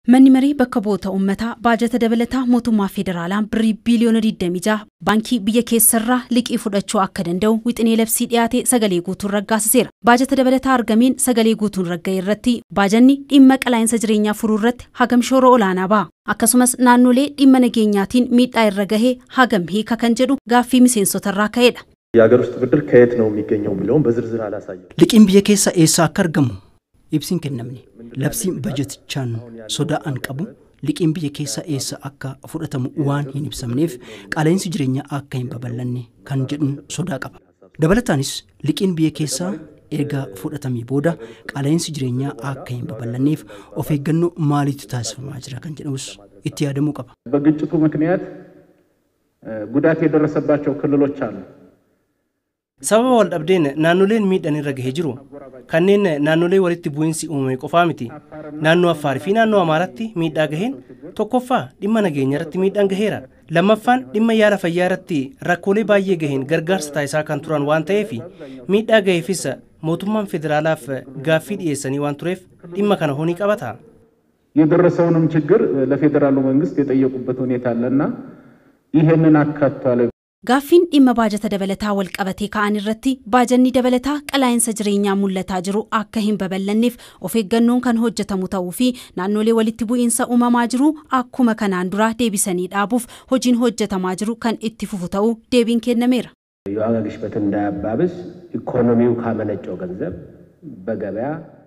Manni maree bakka bu'oota uummataa baajata dabalataa mootummaa federaalaan birrii biiliyoona 26 baankii biyya keessarraa liqii fudhachuu akka danda'u wixinee labsii dhiyaate sagalee guutuun raggaasiseera. Baajata dabalataa argameen sagalee guutuun ragga'e irratti baajanni dhimma qaala'insa jireenyaa furuu irratti hagam shoora olaanaa ba'a. Akkasumas naannolee dhimma nageenyaatiin miidhaa irra gahee hagam hiika kan jedhu gaaffii miseensotarraa ka'edha. የሀገር ውስጥ ብድር ከየት ነው የሚገኘው የሚለውን በዝርዝር አላሳየም። Liqiin biyya keessa eessaa akka argamu ibsiin kennamne labsiin bajetichaan sodaa'an qabu liqiin biyya keessa eessa akka fudhatamu waan hin ibsamneef qaala'insi jireenyaa akka hin babal'anne kan jedhuun sodaa qaba. Dabalataanis liqiin biyya keessaa erga fudhatamee booda qaala'insi jireenyaa akka hin babal'anneef of eeggannoo maaliitu taasifamaa jira kan jedhus itti yaadamuu qaba. በግጭቱ ምክንያት ጉዳት የደረሰባቸው ክልሎች አሉ። sababa wal dhabdeen naannoleen miidhaan irra gahee jiru kanneen naannolee walitti bu'iinsi uumame qofaa miti naannoo affaarii fi naannoo amaaraatti miidhaa gaheen tokkoffaa dhimma nageenya irratti miidhaan gaheera lammaffaan dhimma yaala fayyaa irratti rakkoolee baay'ee gaheen gargaarsa taasisaa kan turan waan ta'eef miidhaa gaheefis mootummaan federaalaaf gaaffii dhiyeessanii waan tureef dhimma kana honii qabata. የደረሰውንም ችግር ለፌዴራሉ መንግስት የጠየቁበት ሁኔታ አለና ይህንን አካቷል። Gaaffiin dhimma baajata dabalataa wal qabatee ka'an irratti baajanni dabalataa qaala'insa jireenyaa mul'ataa jiru akka hin babal'anneef of eeggannoon kan hojjetamu ta'uu fi naannolee walitti bu'iinsa uumamaa jiru akkuma kanaan dura deebisanii dhaabuuf hojiin hojjetamaa jiru kan itti fufu ta'uu deebiin kennameera. የዋጋ ግሽበትን እንዳያባብስ ኢኮኖሚው ካመነጨው ገንዘብ በገበያ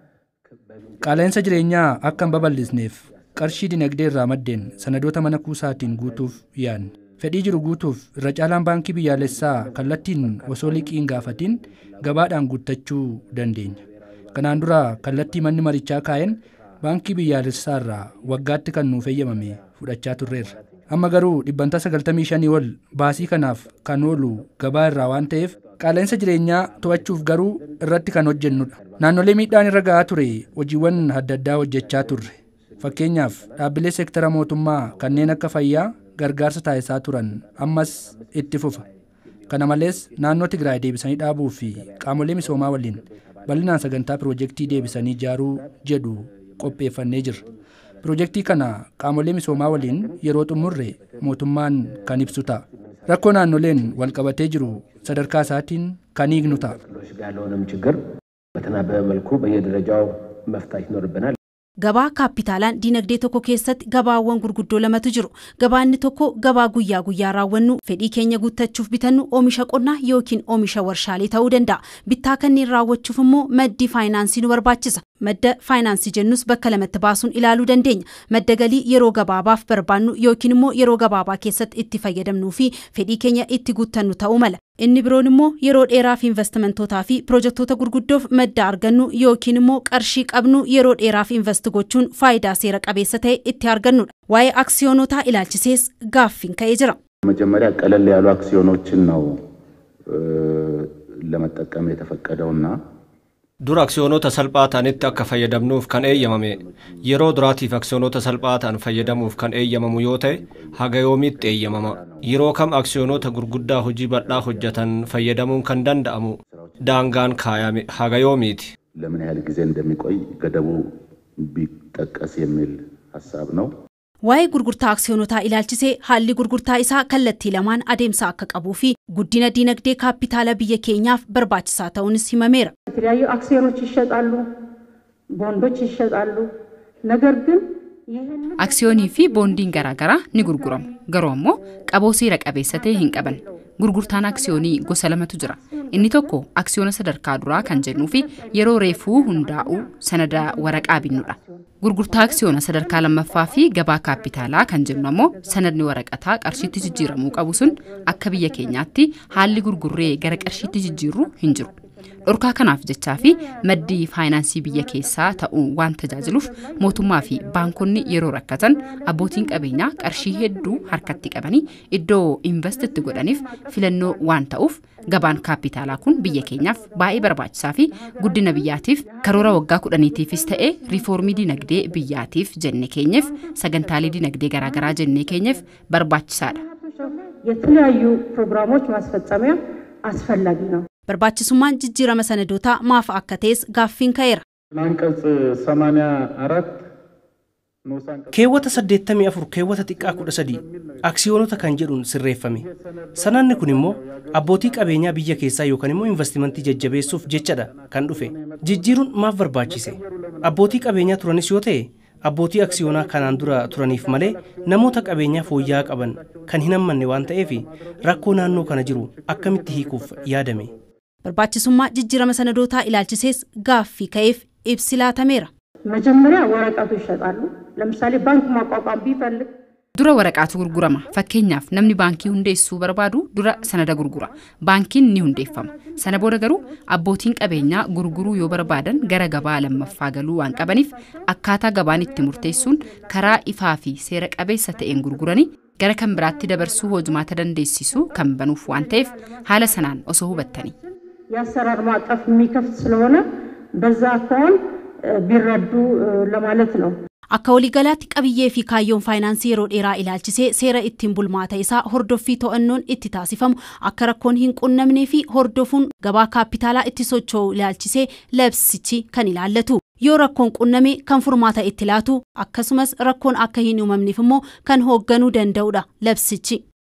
Qaala'insa jireenyaa akka hin babal'isneef qarshii dinagdee irraa maddeen sanadoota mana kuusaatiin guutuuf yaadne. Fedhii jiru guutuuf irra caalaan baankii biyyaalessaa kallattiin osoo liqii hin gaafatiin gabaadhaan guuttachuu dandeenya. Kanaan dura kallattii manni marichaa kaa'een baankii biyyaalessaa irraa waggaatti kan nuuf eeyyamame fudhachaa turreerra. Amma garuu dhibbantaa 95 ol baasii kanaaf kan oolu gabaa irraa waan ta'eef qaala'insa jireenyaa to'achuuf garuu irratti kan hojjennudha. Naannolee miidhaan irra ga'aa ture hojiiwwan adda addaa hojjechaa turre. Fakkeenyaaf dhaabbilee seektara mootummaa kanneen akka fayyaa gargaarsa taasisaa turan ammas itti fufa. Kana malees naannoo Tigraay deebisanii dhaabuu fi qaamolee misoomaa waliin bal'inaan sagantaa piroojeektii deebisanii ijaaruu jedhu qopheeffannee jirra. Piroojeektii kana qaamolee misoomaa waliin yeroo xumurre mootummaan kan ibsu ta'a. Rakkoo naannoleen wal qabatee jiru sadarkaa isaatiin kan hiiknu ta'a. ክልሎች ጋር ያለውንም ችግር በተናበበ መልኩ በየደረጃው መፍታት ይኖርብናል። Gabaa kaapitaalaan dinagdee tokko keessatti gabaawwan gurguddoo lamatu jiru. Gabaanni tokko gabaa guyyaa guyyaa raawwannu fedhii keenya guuttachuuf bitannu oomisha qonnaa yookiin oomisha warshaalee ta'uu danda'a. Bittaa kanneen raawwachuuf immoo maddi faayinaansii nu barbaachisa. Madda faayinaansii jennus bakka lamatti baasuun ilaaluu dandeenya. Madda galii yeroo gabaabaaf barbaannu yookiin immoo yeroo gabaabaa keessatti itti fayyadamnuu fi fedhii keenya itti guuttannu ta'uu mala. Inni biroon immoo yeroo dheeraaf investimentootaa fi pirojektoota gurguddoof madda argannu yookiin immoo qarshii qabnu yeroo dheeraaf invest gochuun faayidaa seera qabeessa ta'e itti argannudha. Waa'ee aksiyoonotaa ilaalchisees gaaffiin ka'ee jira. መጀመሪያ ቀለል ያሉ አክሲዮኖችን ነው ለመጠቀም የተፈቀደውና Dura aksiyoonota salphaa ta'anitti akka fayyadamnuuf kan eeyyamame yeroo duraatiif aksiyoonota salphaa ta'an fayyadamuuf kan eeyyamamu yoo ta'e haga yoomiitti eeyyamama yeroo kam aksiyoonota gurguddaa hojii bal'aa hojjetan fayyadamuun kan danda'amu daangaan kaayame haga yoomiiti. ለምን ያህል ጊዜ እንደሚቆይ ገደቡ ቢጠቀስ የሚል ሀሳብ ነው። Waa'ee gurgurtaa aksiyoonotaa ilaalchisee haalli gurgurtaa isaa kallattii lamaan adeemsa akka qabuu fi guddina dinagdee kaapitaala biyya keenyaaf barbaachisaa ta'uunis himameera. የተለያዩ አክሲዮኖች ይሸጣሉ፣ ቦንዶች ይሸጣሉ። ነገር ግን ይህንን Aksiyoonii fi boondiin garaagaraa ni gurguramu. Garuu ammoo qaboo seera qabeessa ta'e hin qaban. Gurgurtaan aksiyoonii gosa lamatu jira. Inni tokko aksiyoona sadarkaa duraa kan jennuu fi yeroo reefuu hundaa'u sanada waraqaa binnudha. Gurgurtaa aksiyoona sadarkaa lammaffaa fi gabaa kaapitaalaa kan jennu ammoo sanadni waraqataa qarshiitti jijjiiramuu qabu sun akka biyya keenyaatti haalli gurgurree gara qarshiitti jijjiirru hin jiru. Dhorkaa kanaaf jechaa fi maddii faayinaansii biyya keessaa ta'uu waan tajaajiluuf mootummaa fi baankonni yeroo rakkatan abbootiin qabeenyaa qarshii hedduu harkatti qabanii iddoo investitti godhaniif filannoo waan ta'uuf gabaan kaapitaalaa kun biyya keenyaaf baay'ee barbaachisaa fi guddina biyyaatiif karoora waggaa kudhaniitiifis ta'ee riifoormii dinagdee biyyaatiif jenne keenyeef sagantaalee dinagdee garaagaraa jennee keenyeef barbaachisaadha. የተለያዩ ፕሮግራሞች ማስፈጸሚያ አስፈላጊ ነው። Barbaachisummaan jijjiirama sanadootaa maaf akka ta'es gaaffiin ka'eera. አንቀጽ 84 keewwata 84 keewwata xiqqaa 13 aksiyoonota kan jedhuun sirreeffame sananni kun immoo abbootii qabeenyaa biyya keessaa yookaan immoo investimentii jajjabeessuuf jechadha kan dhufe jijjiiruun maaf barbaachise abbootii qabeenyaa turanis yoo ta'e abbootii aksiyoonaa kanaan dura turaniif malee namoota qabeenyaa fooyya'aa qaban kan hin hammanne waan ta'eef rakkoo naannoo kana jiru akkamitti hiikuuf yaadame. barbaachisummaa jijjiirama sanadootaa ilaalchisees gaaffii ka'eef ibsi laatameera. መጀመሪያ ወረቀቱ ይሸጣሉ። ለምሳሌ ባንክ ማቋቋም ቢፈልግ dura waraqaatu gurgurama fakkeenyaaf namni baankii hundeessuu barbaadu dura sanada gurgura baankiin ni hundeeffama sana booda garuu abbootiin qabeenyaa gurguruu yoo barbaadan gara gabaa lammaffaa galuu waan qabaniif akkaataa gabaan itti murteessuun karaa ifaa fi seera qabeessa ta'een gurguranii gara kan biraatti dabarsuu hojumaata dandeessisu kan banuuf waan ta'eef haala sanaan osoo hubattanii. የአሰራር ማዕቀፍ የሚከፍት ስለሆነ በዛ ከሆን ቢረዱ ለማለት ነው። Akka waliigalaatti qabiyyee fi kaayyoon faayinaansii yeroo dheeraa ilaalchisee seera ittiin bulmaata isaa hordoffii to'annoon itti taasifamu akka rakkoon hin qunnamnee fi hordofuun gabaa kaapitaalaa itti socho'u ilaalchisee labsichi kan ilaallatu. Yoo rakkoon qunname kan furmaata itti laatu akkasumas rakkoon akka hin uumamneef immoo kan hoogganuu danda'udha labsichi.